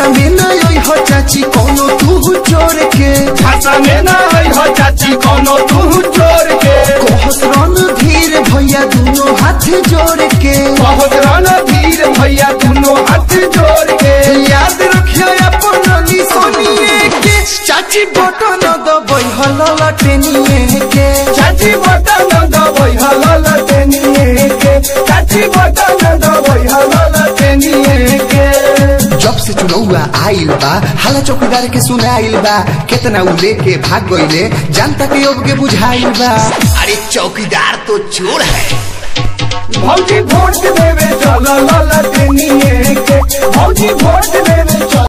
भाषा में न आई हो चाची कोनो तू चोर के भाषा में ना आई हो चाची कोनो तू चोर के कहत रन धीर भैया दोनों हाथ जोड़ के बहुत रणधीर भैया दोनों हाथ जोड़ के याद रखियो अपन निशानिए के चाची बटन दबई हलल टेनिए के चाची बटन दबई हलल तेनिए के चाची बटन दबई हलल तेनिए के जब से चुनौआ आइल बा हाला चौकीदार के सुनाइल बा केतना उ लेके भाग गइले जनता के अब के बुझाइल बा अरे चौकीदार तो चोर है भौजी वोट देवे चल लल तेनिए के भौजी वोट